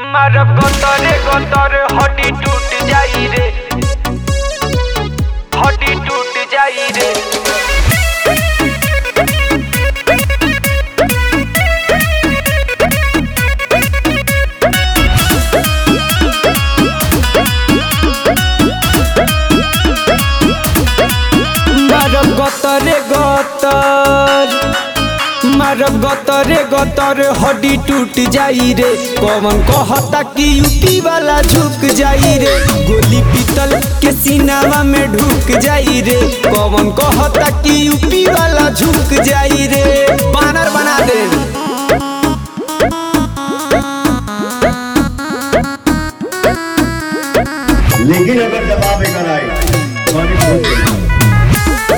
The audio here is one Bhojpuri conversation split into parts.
মারব গতরে গতরে হটি টুট যাই রে হটি টুট যাই রে মারব গতরে গতর মারব গতরে গतर हड्डी टूट जाई रे कौन कहता कि यूपी वाला झुक जाई रे गोली पीतल के सीनावा में ढुक जाई रे कौन कहता कि यूपी वाला झुक जाई रे बानर बना दे लेकिन अगर दबाव बेकर आए तो हमें खोल देना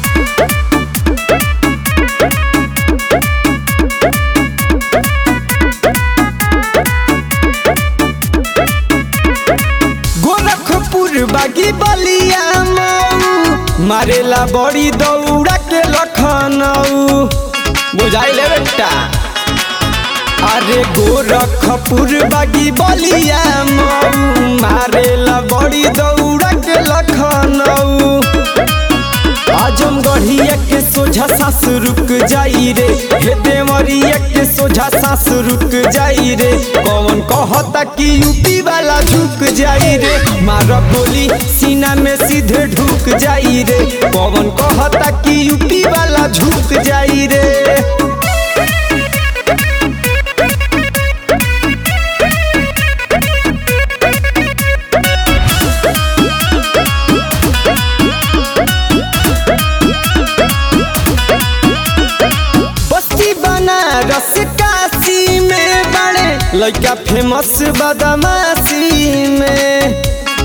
गोरखपुर बागी बलिया मऊ मारेला बड़ी दौड़ा के लखनऊ बुझाई ले बेटा अरे गोरखपुर बागी बलिया मऊ मारेला बड़ी दौड़ा के लखनऊ आजमगढ़िया के सोझा सास रुक जाई रे हे देवरिया के सोझा सास रुक जाई रे कौन कहता कि यूपी वाला झुक जाई रे मार गोली सीना में सीधे ढुक जाई रे कौन कहता कि यूपी वाला झुक जाई रे बस्ती बनारस काशी में बड़े लड़का फेमस बदमाशी में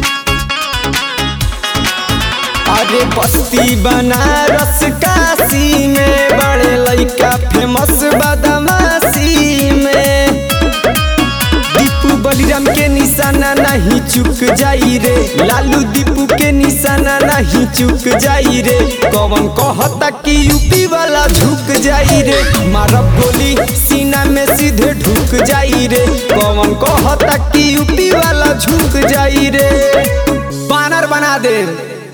अरे बस्ती बनारस काशी में बड़े लड़का फेमस बदमाशी में दीपू बलिराम के निशाना नहीं चुक जाई रे लालू दीपू के निशाना नहीं चुक जाई रे कौन कहता कि यूपी वाला झुक जाई रे मारब गोली सीना में सीधे ढुक जाई रे कौन कहता कि यूपी वाला झुक जाई रे बानर बना दे